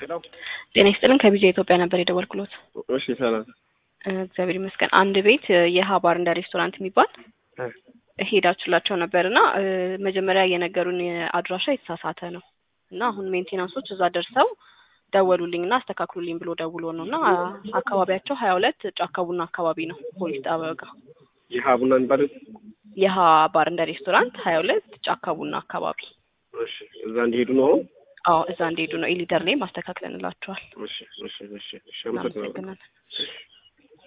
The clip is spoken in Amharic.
ሄሎ ጤና ይስጥልን ከቢጃ ኢትዮጵያ ነበር የደወልኩሎት። እሺ ሰላም እ እግዚአብሔር ይመስገን። አንድ ቤት እ የሀ ባር እንደ ሬስቶራንት የሚባል እ ሄዳችሁላቸው ነበር እና እ መጀመሪያ የነገሩን አድራሻ የተሳሳተ ነው እና አሁን ሜንቴናንሶች እዛ ደርሰው ደወሉልኝ እና አስተካክሉልኝ ብሎ ደውሎ ነው እና አካባቢያቸው ሀያ ሁለት ጫካ ቡና አካባቢ ነው ፖሊስ ጣቢያው ጋር ይህ ቡና የሚባለው የሀ ባር እንደ ሬስቶራንት ሀያ ሁለት ጫካ ቡና አካባቢ እሺ እዛ እንዲሄዱ ነው አሁን አዎ እዛ እንደሄዱ ነው ኤሊደር ላይ ማስተካክለንላቸዋል እሺ እሺ እሺ እሺ አመሰግናለሁ እናመሰግናለን